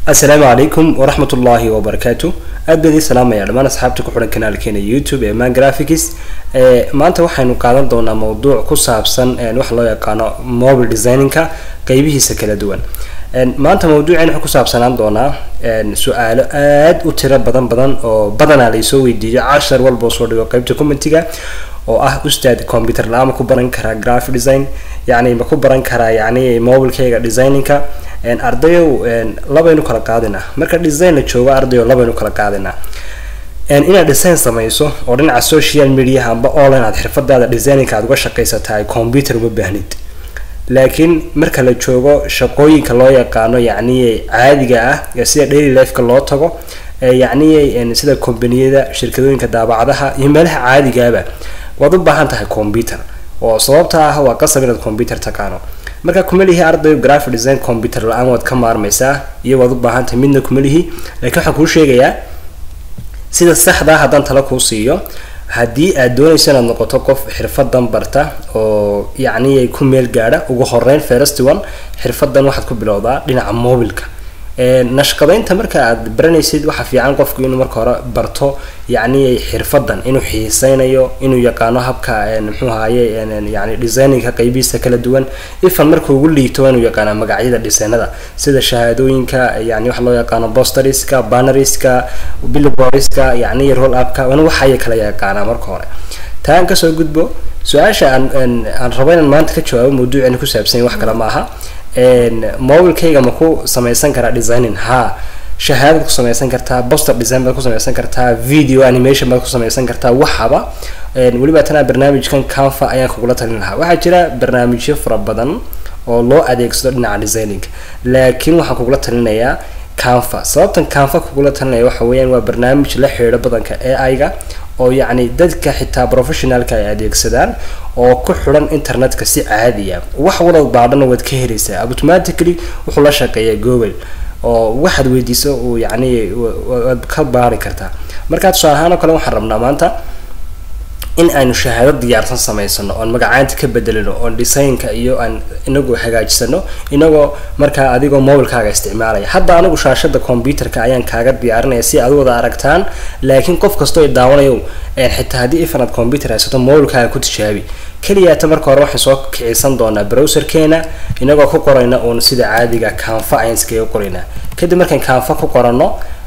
assalaamu calaykum waraxmat ullaahi wabarakaatu aad baan idiin salaamaya dhammaan asxaabta ku xidhan kanaalkeena youtube ee man graphics maanta waxaynu qaadan doonaa mowduuc ku saabsan waxa loo yaqaano mobile designinka qeybihiisa kala duwan maanta mawduuceen wuxuu ku saabsanaan doonaa su-aalo aad u tiro badan badan oo badanaa laysoo weydiiyo cashar walba soo dhigo qeybta commentiga oo ah ustaad computer la-aan ma ku baran karaa graphic design yacni ma ku baran karaa yacni mobilekeyga designinka ardayow labaynu kala qaadinaa marka design la joogo ardayo labaynu kala qaadinaa inaad design samayso oo dhinaca social media amba online aad xirfadaada designinka aad uga shaqaysatahay computer uma baahnid laakiin marka la joogo shaqooyinka loo yaqaano yacni caadiga ah sida daily lifeka loo tago yacni sida kombaniyada shirkadooyinka daabacadaha iyo meelaha caadigaaba waad u baahan tahay computer oo sababta ah waa qasab inaad computer taqaano marka kumalihi ardayo graphic design computer la-aan waad ka maarmaysaa iyo waad u baahan tahay midna kumalihi laakiin waxaan kuu sheegayaa sida saxdaa haddaan tala kuu siiyo haddii aad doonayso inaad noqoto qof xirfadan barta oo yacni ku meel gaadha ugu horeyn first one xirfadan waxaad ku bilowdaa dhinaca mobilka nashqadaynta marka aad baranaysid waxaa fiican qofku inuu marka hore barto yacni xirfadan inuu xiiseynayo inuu yaqaano habka muxuu ahaye yani designinka qeybihiisa kala duwan ifan marka ugu liito inuu yaqaana magacyada designada sida shahaadooyinka yani waxa loo yaqaano bosteriska banneriska billboardska yani roll upka in waxaya kala yaqaanaa marka hore taan kasoo gudbo su-aasha aan aan rabo inaan maanta ka jawaabo mawduuceena ku saabsanya wax kale ma aha mobilekeyga ma ku samaysan karaa designing ha shahaadad ku samaysan kartaa boster design baad ku samaysan kartaa video animation baad ku samaysan kartaa waxaba weliba tanaa barnaamijkan canfa ayaan kugula talin lahaa waxaa jira barnaamijyo fara badan oo loo adeegsado dhinaca designing laakiin waxaan kugula talinayaa canfa sababtan canfa kugula talinaya waxa weeyaan waa barnaamij la xidhiidho badanka ai-ga oo yacni dadka xitaa professionalka ay adeegsadaan oo ku xidhan internetka si caadiya wax walad baadhana waad ka helaysaa automatically wuxuu la shaqeeyaa google oo waxaad weydiiso uu yacni waad ka baari kartaa markaa tusaale ahaan oo kale waxaan rabnaa maanta in aynu shahaado diyaarsan samaysano oon magacaanta ka bedelino oon designka iyo aan inagu hagaajisano inagoo markaa adigoo mobilkaaga isticmaalaya hadda anigu shaashada computerka ayaan kaaga diyaarinaya si aad wada aragtaan laakiin qof kastoo daawanayo xitaa haddii ifanaad computer haysato mobilkaaga ku tijaabi keliyaata marka hore waxaan soo kicisan doonaa browserkeena inagoo ku qorayna uun sida caadiga canfa ayaan iskaga qoraynaa kadib markaan canfa ku qorano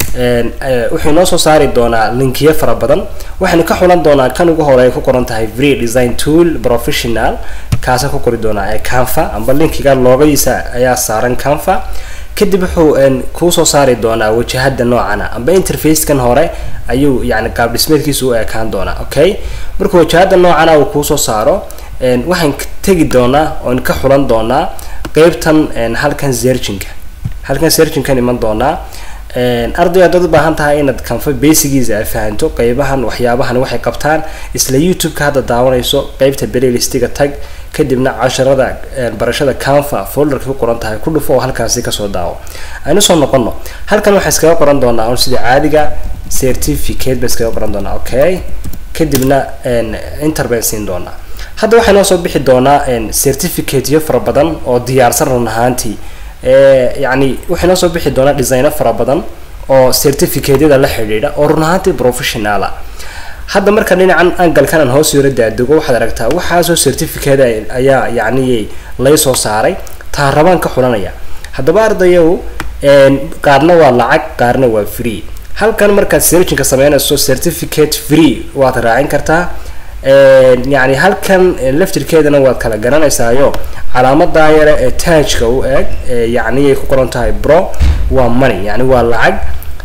wuxuu inoo soo saari doonaa linkiyo fara badan waxaynu ka xulan doonaa kan ugu hore ay ku qoran tahay free design tool professional kaasaan ku qori doonaa ee canfa amba linkiga loogadiisa ayaa saaran canfa kadib wuxuu kuusoo saari doonaa wajahada noocana amba interfacekan hore ayuu yani qaab dhismeedkiisa u ekaan doonaa okay markuu wajahada noocana uu kuusoo saaro waxaan tegi doonaa oon ka xulan doonaa qeybtan halkan serginka halkan serginkan iman doonaa arday haddaad u baahan tahay inaad canfa basigiisa aad fahanto qeybahan waxyaabahan waxay qabtaan isla youtube-ka hadda daawanayso qeybta playlistiga tag kadibna casharada barashada canfa folderka ku qoran tahay ku dhufo oo halkaasi kasoo daawo aynu soo noqono halkan waxaa iskaga qoran doonaa un sida caadiga certificate ba iskaga qoran doonaa okay kadibna inter baan siin doonaa hadda waxaa noo soo bixi doonaa certificateyo fara badan oo diyaarsan run ahaantii yacni waxay noo soo bixi doonaa designo fara badan oo certificatyada la xidhiidha oo run ahaantii professionala hadda marka dhinacan angalkan aan hoos yaro daadego waxaad aragtaa waxaasoo certificate ayaa yacni lay soo saaray taa rabaan ka xulanaya haddaba ardayow qaarna waa lacag qaarna waa free halkan markaad serginka sameynayso certificate free waad raacin kartaa yani halkan laftirkeedana waad kala garanaysaayo calaamadaa yare ee taajka u eeg yacni ay ku qoran tahay bro waa money yani waa lacag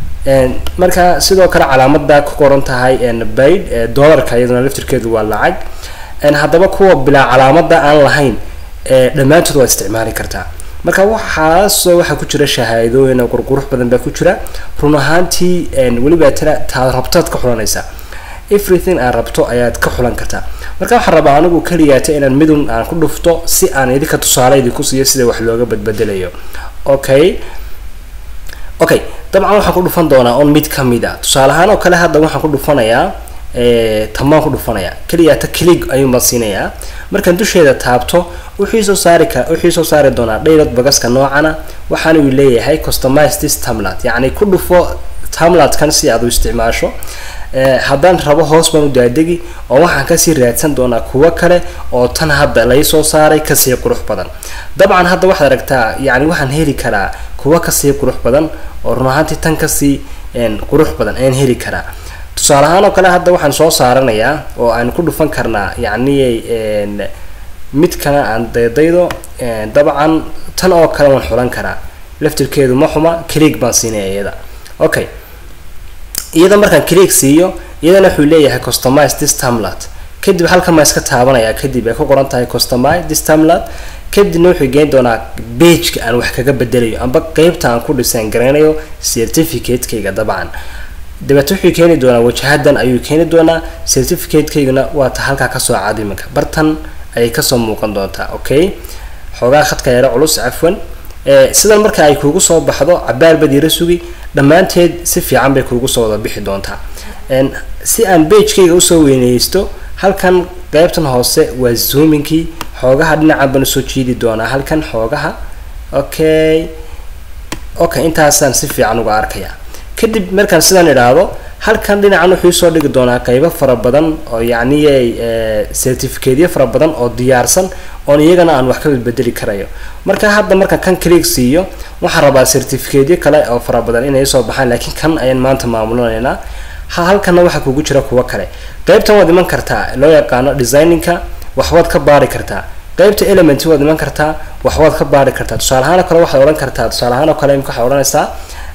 marka sidoo kale calaamadaa ku qoran tahay baid dollarka iyaduna laftirkeedu waa lacag haddaba kuwa bilaa calaamada aan lahayn dhammaantood waad isticmaali kartaa marka waxaasoo waxaa ku jira shahaadooyin oo qurqurux badan baa ku jira run ahaantii weliba tana taad rabtaad ka xulanaysaa everything aan rabto ayaad ka xulan kartaa marka waxaan rabaa anigu keliyaata inaan midun aan ku dhufto si aan idinka tusaale idinku siiyo sida wax looga badbedelayo okay okay dabcan waxaan ku dhufan doonaa on mid kamid a tusaale ahaan oo kale hadda waxaan ku dhufanayaa tamaan ku dhufanaya keliya ta click ayuunbaa siinayaa markaan dusheeda taabto wuxuu soo saari ka wuxuu soo saari doonaa dhaylad bagaska noocana waxaana uu leeyahay customize this tamlat yacni ku dhufo tamlatkan si aad u isticmaasho haddaan rabo hoos baan u daadegi oo waxaan kasii raadsan doonaa kuwo kale oo tan hadda lai soo saaray kasii qurux badan dabcan hadda waxaad aragtaa yani waxaan heli karaa kuwo kasii qurux badan oo run ahaantii tan kasii qurux badan ayaan heli karaa tusaale ahaan oo kale hadda waxaan soo saaranayaa oo aan ku dhufan karnaa yacni mid kale aan daydaydo dabcan tan oo kale waan xulan karaa laftirkeedu ma xuma click baan siinaya iyada okay iyada markaan click siiyo iyadana wuxuu leeyahay customize this tamlat kadib halkan maa iska taabanaya kadib ay ku qoran tahay customize this tamlat kadibna wuxuu geyn doonaa bageka aan wax kaga bedelayo amba qeybta aan ku design garaynayo certificate-kayga dabcan dabeete wuxuu keeni doonaa wajahadan ayuu keeni doonaa certificate-kayguna waa ta halkaa kasoo cad iminka bartan ayay kasoo muuqan doontaa okay xoogaa khadka yaro culus cafwan sidan marka ay kuugu soo baxdo cabaar badiira sugi dhammaanteed si fiican bay kuugu soo wada bixi doontaa si aan bagekayga usoo weyneysto halkan qeybtan hoose waa zoominkii xoogaha dhinacan baan usoo jiidi doonaa halkan xoogaha okay okay intaasaan si fiican uga arkayaa kadib markaan sidan idhaahdo halkan dhinacan wuxuu soo dhigi doonaa qeybo fara badan oo yacni certificatyo fara badan oo diyaarsan oon iyagana aan wax ka bedbedeli karayo marka hadda markaan kan click siiyo waxaan rabaa certificatyo kale oo fara badan inay soo baxaan laakiin kan ayaan maanta maamulinaynaa halkana waxaa kugu jira kuwo kale qeybtan waad iman kartaa loo yaqaano designinka waxbaad ka baari kartaa qeybta element waad iman kartaa waxbaad ka baari kartaa tusaale ahaan oo kale waxaad odhan kartaa tusaale ahaan oo kale imika waxaad odhanaysaa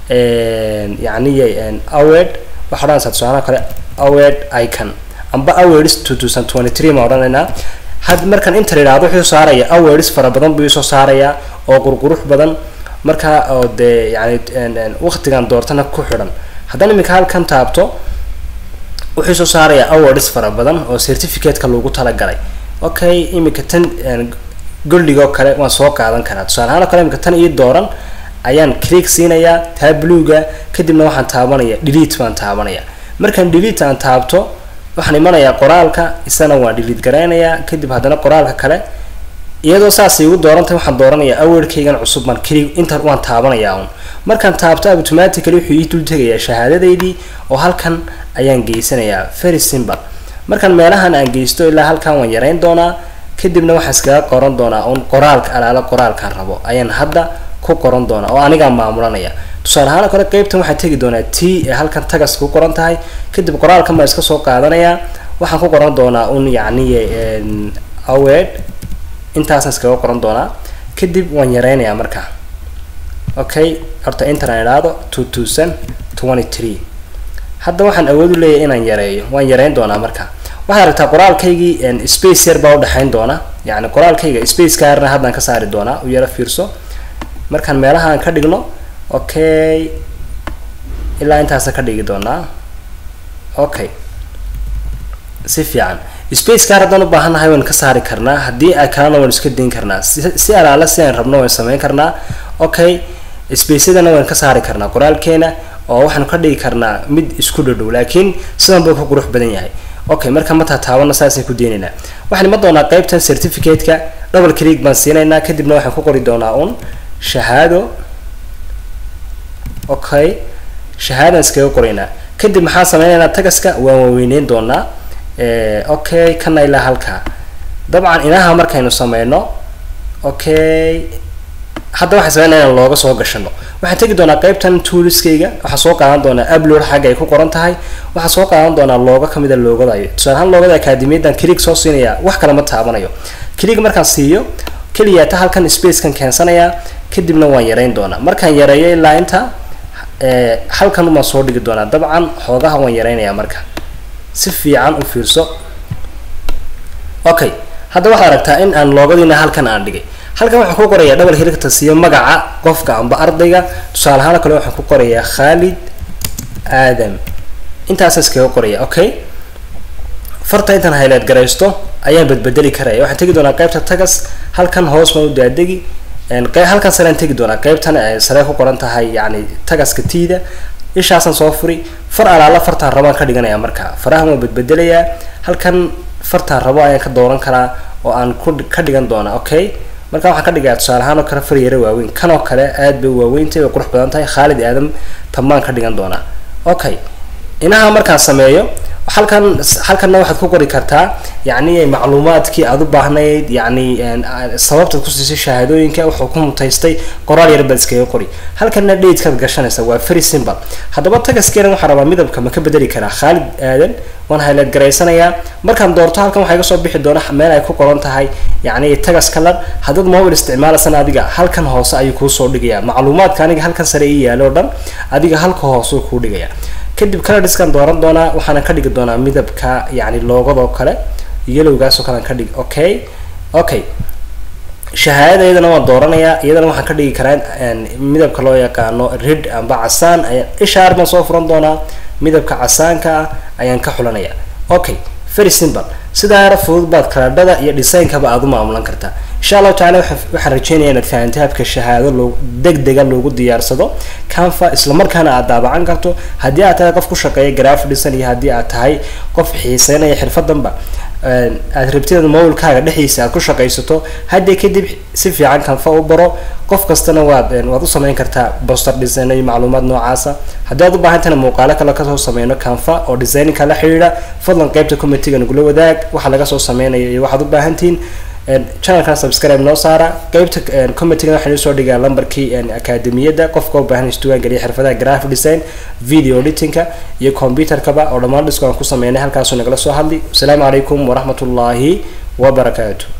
yacni awed waxaa odhanaysaa tusaalaha kale awed icon amba awards two thousand twenty three ma odhanaynaa had markaan inter idhaahdo wuxuu saaraya awards fara badan buu isoo saarayaa oo qurqurux badan markaa oo dee yani waqtigan doortana ku xidhan haddana iminka halkan taabto wuxuu soo saarayaa awards fara badan oo certificate-ka loogu talagalay okay iminka tan goldigoo kale waan soo qaadan karaa tusaale ahaan oo kale iminka tan ii dooran ayaan click siinayaa taa bluega kadibna waxaan taabanaya delete baan taabanaya markaan delete aan taabto waxaan imanayaa qoraalka isana waan delete garaynayaa kadib haddana qoraalka kale iyadoo saas igu doorantahay waxaan dooranayaa awardkaygan cusub baan click inta waan taabanayaa un markaan taabto automatically wuxuu ii dul tegayaa shahaadadeydii oo halkan ayaan geysanayaa very simple markaan meelahan aan geysto ilaa halkan waan yareyn doonaa kadibna waxaan iskaga qoran doonaa un qoraalka alaala qoraalkaan rabo ayaan hadda ku qoran doonaa oo anigaa maamulanaya tusaale ahaan kale qeybtan waxaan tegi doonaa t ee halkan tagas ku qoran tahay kadib qoraalkan baan iska soo qaadanayaa waxaan ku qoran doonaa un yacni awed intaasaan iskaga qoran doonaa kadib waan yareynayaa markaa okay horta intan aan idhaahdo two thousand twenty three hadda waxaan awood u leeyahay inaan yareeyo waan yareyn doonaa markaa waxaad aragtaa qoraalkaygii space yar baa udhexeyn doona yacni qoraalkayga space kaarna haddaan ka saari doonaa u yaro fiirso markaan meelaha aan ka dhigno okay ilaa intaasa ka dhigi doonaa okay si fiican space kaar haddaan u baahannahay waan ka saari karnaa haddii ay kalena waan iska dayn karnaa si alaala si aan rabno waan sameyn karnaa okay spaceyadana waan ka saari karnaa qoraalkeena oo waxaanu ka dhigi karnaa mid isku dhadhow laakiin sidan buu ku qurux badan yahay okay marka ma taataabana saasay ku deynaynaa waxaan ima doonaa qeybtan certificate-ka double click baan siinaynaa kadibna waxaan ku qori doonaa un shahaado okay shahaadaan iskaga qoraynaa kadib maxaan sameynaynaa tagaska waan waaweyneyn doonaa okay kana ilaa halkaa dabcan inaha markaynu sameyno okay hadda waxaan sameynaa inaan looga soo gashano waxaan tegi doonaa qeybtan tooliskayga waxaan soo qaadan doonaa upload xagga ay ku qoran tahay waxaan soo qaadan doonaa looga kamida loogadayo tusaale ahaan loogada akademiyadan click soo siinaya wax kale ma taabanayo click markaan siiyo keliya ta halkan spacekan keensanayaa kadibna waan yareyn doonaa markaan yareeyo ilaa inta halkan umaan soo dhigi doonaa dabcan xoogaha waan yareynayaa marka si fiican u fiirso okay hadda waxaad aragtaa in aan loogadiina halkan aan dhigay halkan waxaan ku qorayaa double hirigta siiyo magaca qofka amba ardayga tusaale ahaan kale waxaan ku qorayaa khalid aadam intaasa iskaga qoraya okay farta intaan hayleed garaysto ayaan badbedeli karaya waxaan tegi doonaa qeybta tagas halkan hoos baan u daadegi halkan sarean tegi doonaa qeybtan sare ku qoran tahay yani tagaska tiida ishaasaan soo furi far alaala fartaan rabaan ka dhiganaya marka farahan waa bedbedelayaa halkan fartaan rabo ayaan ka dooran karaa oo aan ku ka dhigan doonaa okay marka waxaan ka dhigayaa tusaale ahaan oo kale far yaro waaweyn kan oo kale aad bay waaweyntahay way qurux badan tahay khaalid aadam tamaan ka dhigan doonaa okay inaha markaan sameeyo halkan halkanna waxaad ku qori kartaa yacni macluumaadkii aad u baahnayd yacni sababtaad ku siisay shahaadooyinka wuxuu ku mutaystay qoraal yar baad iskaga qori halkanna datekaad gashanaysa waa very simple haddaba tagaskeena waxaan rabaa midabka ma ka bedeli karaa khaalid aadan waan highlight garaysanayaa markaan doorto halkan waxaa iga soo bixi doona meel ay ku qoran tahay yacni tagas color haddaad mobile isticmaalaysan adiga halkan hoose ayuu kuusoo dhigayaa macluumaadka aniga halkan sare ii yaalo o dhan adiga halka hoose kuu dhigaya kadib colorskan dooran doonaa waxaana ka dhigi doonaa midabka yacni loogadoo kale yelowgaasoo kale aan ka dhigi okay okay shahaadada iyadana waan dooranayaa iyadana waxaan ka dhigi karaa midabka loo yaqaano red amba casaan ayaan ishaar baan soo furan doonaa midabka casaanka ah ayaan ka xulanaya okay very simple sidaa yara fudud baad kaladhada iyo designkaba aada u maamulan kartaa insha allahu tacala waxaan rajeynaya inaad fahamtay habka shahaado loo deg dega loogu diyaarsado canfa islamarkaana aad daabacan karto haddii aad tahay qof ku shaqeeya graphic design iyo haddii aad tahay qof xiiseynaya xirfadanba aad rabtid mobilkaaga dhexdiisa aad ku shaqaysato haddii kadib si fiican canfa u baro qof kastana waad waad u sameyn kartaa boster design iyo macluumaad noocaasa haddii aad u baahantana muuqaalo kale kasoo sameyno canfa oo designinka la xidhiidha fadlan qeybta committeega nagula wadaag waxa laga soo sameynayo iyo waxaad u baahantihiin channelkan subscribe noo saara qeybta committeega waxaan usoo dhigaa lambarkii akademiyadda qofka u baahan isduwaan geliya xirfadaha graphic design video editingka iyo computerkaba oo dhammaan dhisku aan ku sameynay halkaasuu nagala soo hadli asalaamu calaykum waraxmatullaahi wabarakaatu